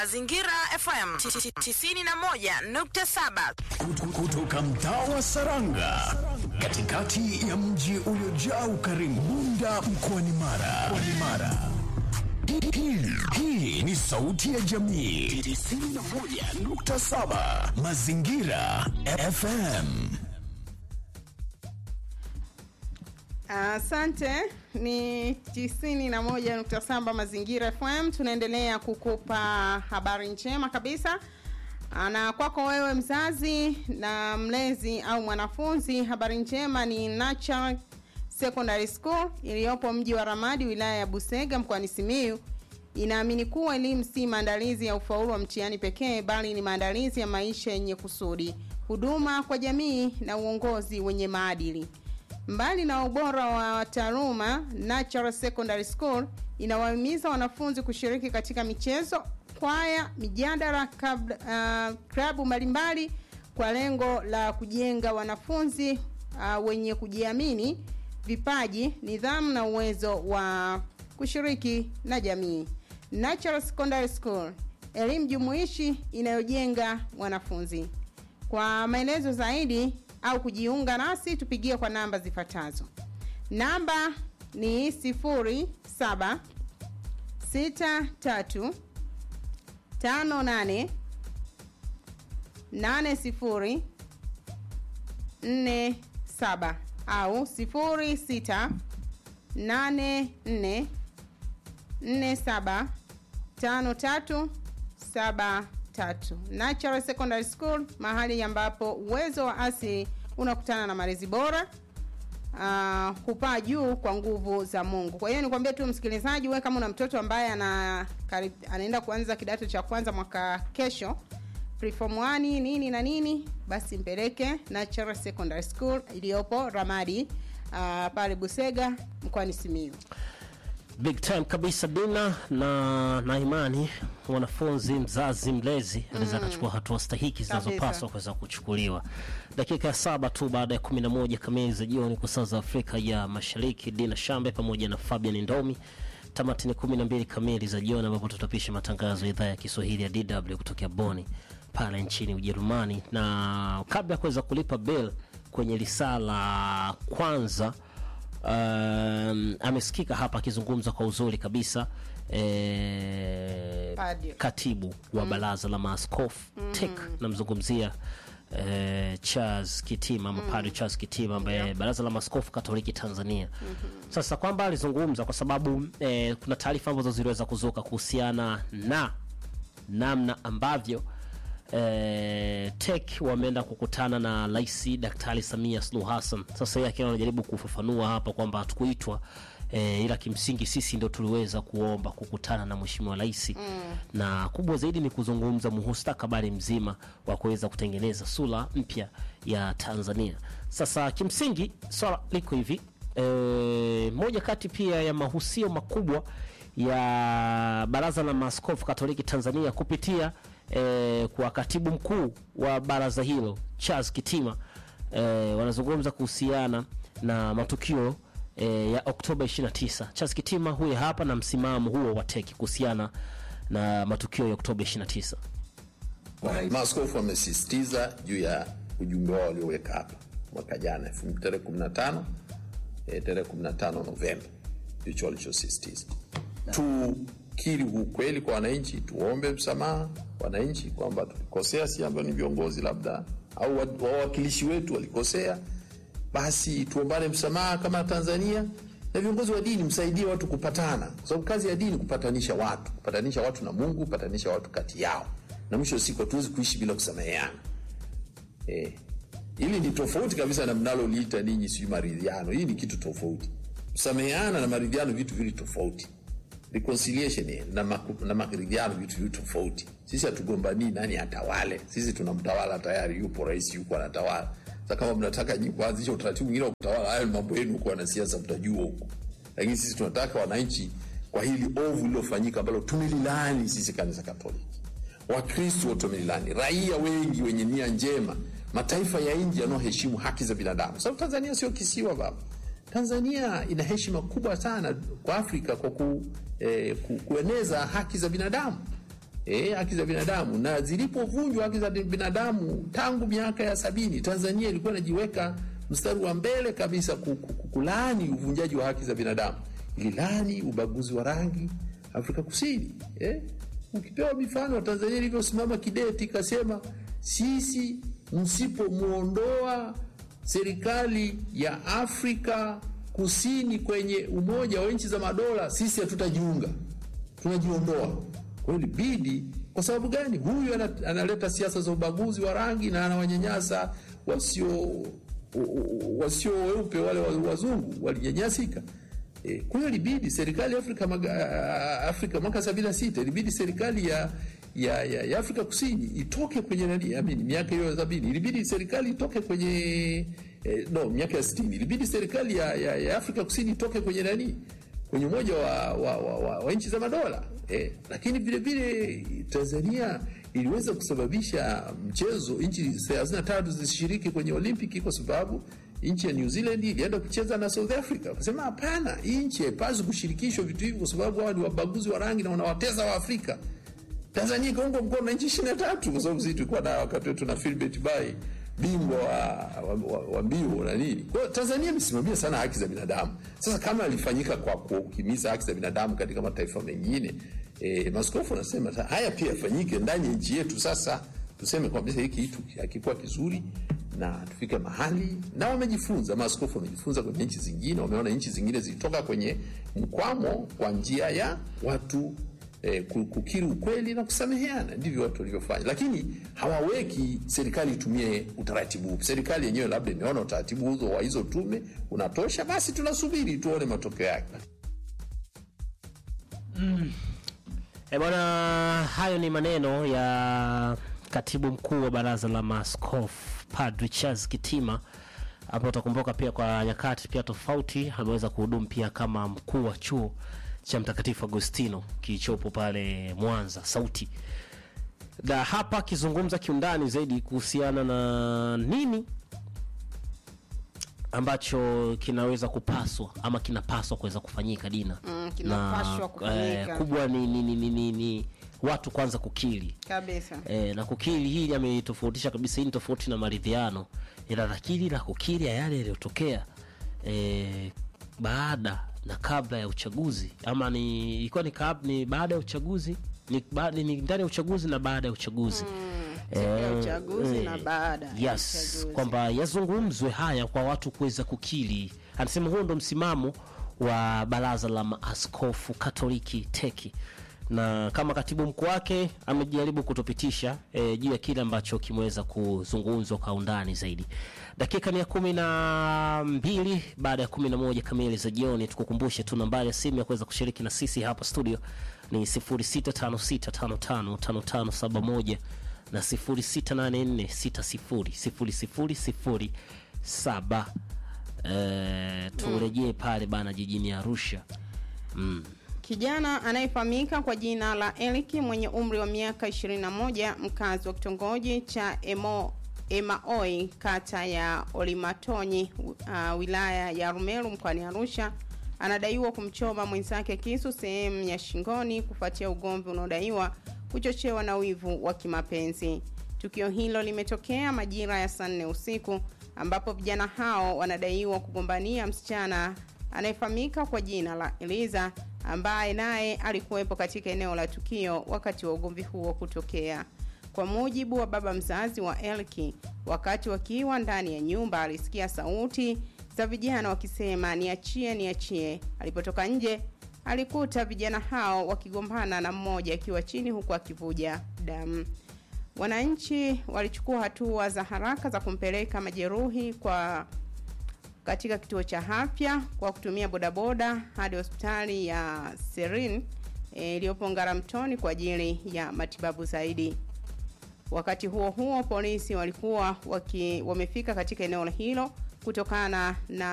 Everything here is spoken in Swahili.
Mazingira FM 91.7 kutoka mtaa wa Saranga katikati ya mji uliojaa ukarimu Bunda mkoani Mara. Mkoani Mara. Hii- hii- Hii ni sauti ya jamii 91.7 Mazingira FM. Asante, ni tisini na moja nukta saba Mazingira FM. Tunaendelea kukupa habari njema kabisa, na kwako wewe mzazi na mlezi au mwanafunzi, habari njema ni Natural Secondary School iliyopo mji wa Ramadi, wilaya ya Busega, mkoani Simiyu inaamini kuwa elimu si maandalizi ya ufaulu wa mtihani pekee, bali ni maandalizi ya maisha yenye kusudi, huduma kwa jamii na uongozi wenye maadili. Mbali na ubora wa taaluma, Natural Secondary School inawahimiza wanafunzi kushiriki katika michezo, kwaya, mijadala, kab- uh, klabu mbalimbali kwa lengo la kujenga wanafunzi uh, wenye kujiamini, vipaji, nidhamu na uwezo wa kushiriki na jamii. Natural Secondary School, elimu jumuishi inayojenga wanafunzi. Kwa maelezo zaidi au kujiunga nasi tupigie kwa namba zifuatazo. Namba ni 07 63 58 80 47 au 06 84 47 53 73 Natural Secondary School, mahali ambapo uwezo wa asili unakutana na malezi bora uh, hupaa juu kwa nguvu za Mungu. Kwa hiyo nikwambie tu msikilizaji, wewe kama una mtoto ambaye ana karib, anaenda kuanza kidato cha kwanza mwaka kesho preform 1 nini na nini, basi mpeleke Natural Secondary School iliyopo Ramadi uh, pale Busega mkoani Simiyu. big time kabisa dina na na imani mwanafunzi mzazi mlezi anaweza akachukua hatua stahiki zinazopaswa kuweza kuchukuliwa dakika ya saba tu baada ya kumi na moja kamili za jioni kwa saa za afrika ya mashariki dina shambe pamoja na fabian ndomi tamati ni kumi na mbili kamili za jioni ambapo tutapisha matangazo ya idhaa ya kiswahili ya dw kutokea boni pale nchini ujerumani na kabla ya kuweza kulipa bill kwenye lisaa la kwanza um, amesikika hapa akizungumza kwa uzuri kabisa eh, Padre. katibu wa baraza la maaskofu tek namzungumzia eh, Charles Kitima ama Padre Charles Kitima ambaye baraza la maaskofu Katoliki Tanzania. Sasa kwamba alizungumza kwa sababu eh, kuna taarifa ambazo ziliweza kuzuka kuhusiana na namna ambavyo eh, tek wameenda kukutana na rais Daktari Samia Suluhu Hassan. Sasa yeye akiwa anajaribu kufafanua hapa kwamba hatukuitwa eh, ila kimsingi sisi ndio tuliweza kuomba kukutana na mheshimiwa rais mm. na kubwa zaidi ni kuzungumza mustakabali mzima wa kuweza kutengeneza sura mpya ya Tanzania. Sasa kimsingi swala liko hivi e, moja kati pia ya mahusio makubwa ya baraza la maaskofu Katoliki Tanzania kupitia e, kwa katibu mkuu wa baraza hilo Charles Kitima e, wanazungumza kuhusiana na matukio e, ya Oktoba 29. Charles Kitima huyu hapa na msimamo huo wa teki kuhusiana na matukio ya Oktoba 29. Maaskofu wamesisitiza juu ya ujumbe wao walioweka hapa mwaka jana elfu- tarehe 15 eh, tarehe 15 Novemba, ndicho walichosisitiza. Tukiri ukweli kwa wananchi, tuombe msamaha wananchi kwamba tulikosea, si ambao ni viongozi labda au wa- wawakilishi wetu walikosea, basi tuombane msamaha kama Tanzania na viongozi wa dini msaidie watu kupatana, kwa sababu kazi ya dini kupatanisha watu, kupatanisha watu na Mungu, kupatanisha watu kati yao, na mwisho wa siku hatuwezi kuishi bila kusameheana. Eh, hili ni tofauti kabisa na mnaloliita ninyi sijui maridhiano. Hii ni kitu tofauti. Kusameheana na maridhiano vitu vili tofauti. Reconciliation eh, na, maku, na maridhiano vitu vili tofauti. Sisi hatugombanii nani atawale. Sisi tunamtawala tayari, yupo rais, yuko anatawala. Sasa kama mnataka nyinyi kuanzisha utaratibu mwingine wa kutawala, hayo ni mambo yenu huko, wanasiasa mtajua huko, lakini sisi tunataka wananchi, kwa hili ovu lililofanyika ambalo tumelilaani sisi kanisa Katoliki Wakristo wote wamelilani, raia wengi wenye nia njema, mataifa ya nje yanayoheshimu haki za binadamu, sababu Tanzania sio kisiwa baba. Tanzania ina heshima kubwa sana kwa Afrika kwa ku, eh, ku, kueneza haki za binadamu eh, haki za binadamu, na zilipovunjwa haki za binadamu tangu miaka ya sabini, Tanzania ilikuwa inajiweka mstari wa mbele kabisa ku- ku- ku- kulaani uvunjaji wa haki za binadamu, ililaani ubaguzi wa rangi Afrika Kusini eh? Ukipewa mifano Tanzania ilivyosimama kidete ikasema, sisi msipomwondoa serikali ya Afrika Kusini kwenye Umoja wa Nchi za Madola, sisi hatutajiunga, tunajiondoa. Kwa hiyo ilibidi. Kwa sababu gani? Huyu ana- analeta siasa za ubaguzi wa rangi na anawanyanyasa wasio wasio weupe, wale wa- wazungu walinyanyasika. E, kwa hiyo ilibidi serikali ya Afrika, maga, Afrika mwaka sabini na sita ilibidi serikali ya ya, ya, ya Afrika Kusini itoke kwenye nani, I mean, miaka hiyo ya sabini ilibidi serikali itoke kwenye eh, no miaka ya sitini ilibidi serikali ya, ya, ya Afrika Kusini itoke kwenye nani kwenye umoja wa, wa, wa, wa, wa nchi za madola eh, lakini vile vile Tanzania iliweza kusababisha mchezo nchi 33 zisishiriki kwenye Olimpiki kwa sababu nchi ya New Zealand ilienda kucheza na South Africa. Wakasema hapana, hii nchi haipaswi kushirikishwa vitu hivi kwa sababu hawa ni wabaguzi wa rangi na wanawateza wa Afrika. Tanzania ikaungwa mkono na nchi ishirini na tatu kwa sababu sisi tulikuwa na wakati wetu na Philbert Bayi bingwa wa, wa, wa, wa mbio na nini. Kwa hiyo Tanzania imesimamia sana haki za binadamu. Sasa kama ilifanyika kwa kuhimiza haki za binadamu katika mataifa mengine e, maskofu wanasema sa- haya pia yafanyike ndani ya nchi yetu. Sasa tuseme kwamba hiki kitu hakikuwa kizuri na tufike mahali, na wamejifunza, maaskofu wamejifunza kwenye nchi zingine, wameona nchi zingine zilitoka kwenye mkwamo kwa njia ya watu eh, ku- kukiri ukweli na kusameheana. Ndivyo watu walivyofanya, lakini hawaweki serikali itumie utaratibu huu. Serikali yenyewe labda imeona utaratibu huzo wa hizo tume unatosha, basi tunasubiri tuone matokeo yake. E bwana, hayo ni maneno ya katibu mkuu wa baraza la maaskofu Padri Charles Kitima, ambapo utakumbuka pia kwa nyakati pia tofauti ameweza kuhudumu pia kama mkuu wa chuo cha Mtakatifu Agostino kilichopo pale Mwanza Sauti, na hapa akizungumza kiundani zaidi kuhusiana na nini ambacho kinaweza kupaswa ama kinapaswa kuweza kufanyika Dina Mm, kinapaswa na, kufanyika. eh, kubwa ni, ni, ni, ni, ni, ni watu kwanza kukiri kabisa e, na kukiri hili ametofautisha kabisa. Hii ni tofauti na maridhiano, ila nakiri na kukiri ya yale yaliyotokea e, baada na kabla ya uchaguzi ama ni ilikuwa ni, kab, ni baada ya uchaguzi ni, ba, ni ndani ya uchaguzi na baada ya uchaguzi siku ya Eh, uchaguzi eh, na baada ya yes, uchaguzi. kwamba yazungumzwe haya kwa watu kuweza kukiri. Anasema huo ndo msimamo wa baraza la maaskofu Katoliki teki na kama katibu mkuu wake amejaribu kutupitisha e, juu ya kile ambacho kimeweza kuzungumzwa kwa undani zaidi. Dakika ni ya kumi na mbili baada ya kumi na moja kamili za jioni. Tukukumbushe tu nambari ya simu ya kuweza kushiriki na sisi hapa studio ni 0656555571 na 0684600007. Eh, turejee pale bana jijini Arusha. Kijana anayefahamika kwa jina la Eliki mwenye umri wa miaka 21 mkazi wa kitongoji cha Emo, Emaoi kata ya Olimatonyi uh, wilaya ya Rumeru mkoani Arusha anadaiwa kumchoma mwenzake kisu sehemu ya shingoni kufuatia ugomvi unaodaiwa kuchochewa na wivu wa kimapenzi. Tukio hilo limetokea majira ya saa nne usiku ambapo vijana hao wanadaiwa kugombania msichana anayefahamika kwa jina la Eliza ambaye naye alikuwepo katika eneo la tukio wakati wa ugomvi huo kutokea. Kwa mujibu wa baba mzazi wa Elki, wakati wakiwa ndani ya nyumba alisikia sauti za vijana wakisema niachie, niachie. Alipotoka nje alikuta vijana hao wakigombana na mmoja akiwa chini huku akivuja damu. Wananchi walichukua hatua za haraka za kumpeleka majeruhi kwa katika kituo cha afya kwa kutumia bodaboda hadi hospitali ya Serin eh, iliyopo Ngaramtoni kwa ajili ya matibabu zaidi. Wakati huo huo, polisi walikuwa waki, wamefika katika eneo hilo kutokana na